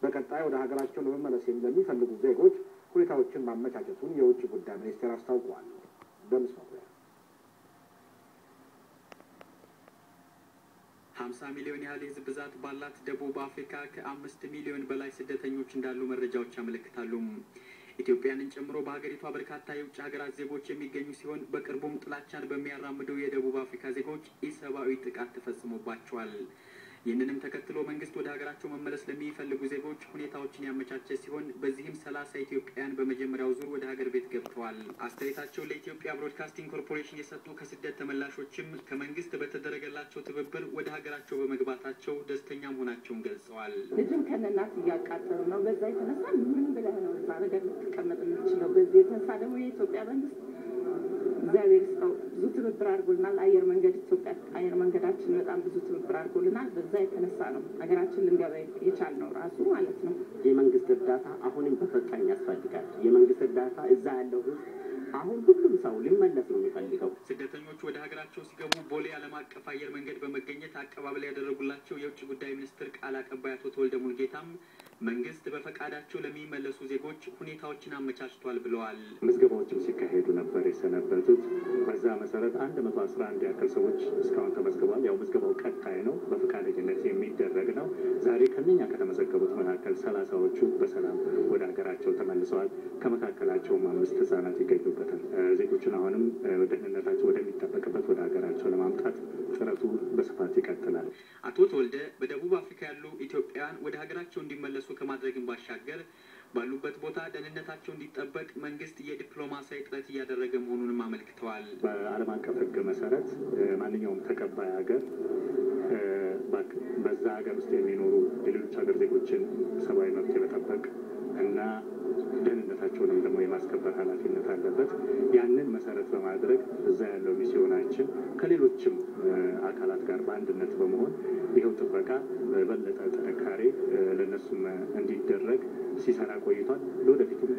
በቀጣይ ወደ ሀገራቸው ለመመለስ ለሚፈልጉ ዜጎች ሁኔታዎችን ማመቻቸቱን የውጭ ጉዳይ ሚኒስቴር አስታውቋል። በምስ መኩሪያ ሀምሳ ሚሊዮን ያህል የህዝብ ብዛት ባላት ደቡብ አፍሪካ ከአምስት ሚሊዮን በላይ ስደተኞች እንዳሉ መረጃዎች ያመለክታሉ። ኢትዮጵያንን ጨምሮ በሀገሪቷ በርካታ የውጭ ሀገራት ዜጎች የሚገኙ ሲሆን በቅርቡም ጥላቻን በሚያራምዱ የደቡብ አፍሪካ ዜጎች ኢሰብአዊ ጥቃት ተፈጽሞባቸዋል። ይህንንም ተከትሎ መንግስት ወደ ሀገራቸው መመለስ ለሚፈልጉ ዜጎች ሁኔታዎችን ያመቻቸ ሲሆን በዚህም ሰላሳ ኢትዮጵያውያን በመጀመሪያው ዙር ወደ ሀገር ቤት ገብተዋል። አስተያየታቸውን ለኢትዮጵያ ብሮድካስቲንግ ኮርፖሬሽን የሰጡ ከስደት ተመላሾችም ከመንግስት በተደረገላቸው ትብብር ወደ ሀገራቸው በመግባታቸው ደስተኛ መሆናቸውን ገልጸዋል። ልጅም ከነናት እያቃጠሉ ነው። በዛ የተነሳ ምን ብለህ ነው እዛ ነገር ልትቀመጥ የምትችለው? በዚህ የተነሳ ደግሞ የኢትዮጵያ መንግስት እግዚአብሔር ይስጠው ብዙ ትብብር አድርጎልናል። አየር መንገድ ኢትዮጵያ አየር መንገዳችን በጣም ብዙ ትብብር አድርጎልናል። በዛ የተነሳ ነው ሀገራችን ልንገባ የቻልነው ራሱ ማለት ነው። የመንግስት እርዳታ አሁንም በፈጣኝ ያስፈልጋል። የመንግስት እርዳታ እዛ ያለው ህዝብ አሁን ሁሉም ሰው ሊመለስ ነው የሚፈልገው። ስደተኞቹ ወደ ሀገራቸው ሲገቡ ቦሌ ዓለም አቀፍ አየር መንገድ በመገኘት አቀባበል ያደረጉላቸው የውጭ ጉዳይ ሚኒስትር ቃል አቀባይ አቶ ተወልደ ሙልጌታም መንግስት በፈቃዳቸው ለሚመለሱ ዜጎች ሁኔታዎችን አመቻችቷል ብለዋል። ምዝገባዎችም ሲካሄዱ ነበር የሰነበቱት። በዛ መሰረት አንድ መቶ አስራ አንድ ያክል ሰዎች እስካሁን ተመዝግበዋል። ያው ምዝገባው ቀጣይ ነው፣ በፈቃደኝነት የሚደረግ ነው። ዛሬ ከነኛ ከተመዘገቡት መካከል ሰላሳዎቹ በሰላም ወደ ሀገራቸው ተመልሰዋል። ከመካከላቸውም አምስት ህጻናት ይገኙበታል። ዜጎችን አሁንም ደህንነታቸው ወደሚጠበቅበት ወደ ሀገራቸው ለማምጣት ጥረቱ በስፋት ይቀጥላል። አቶ ተወልደ በደቡብ አፍሪካ ያሉ ኢትዮጵያውያን ወደ ሀገራቸው እንዲመለሱ ከማድረግን ባሻገር ባሉበት ቦታ ደህንነታቸው እንዲጠበቅ መንግስት የዲፕሎማሲያዊ ጥረት እያደረገ መሆኑንም አመልክተዋል። በዓለም አቀፍ ሕግ መሰረት ማንኛውም ተቀባይ ሀገር በዛ ሀገር ውስጥ የሚኖሩ የሌሎች ሀገር ዜጎችን ሰብአዊ መብት የመጠበቅ እና ደህንነታቸውንም ደግሞ የማስከበር ኃላፊነት አለበት። ያንን መሰረት በማድረግ እዛ ያለው ሚስዮናችን ከሌሎችም አካላት ጋር በአንድነት በመሆን ይኸው ጥበቃ በበለጠ ጥንካሬ ለእነሱም እንዲደረግ ሲሰራ ቆይቷል። ለወደፊቱም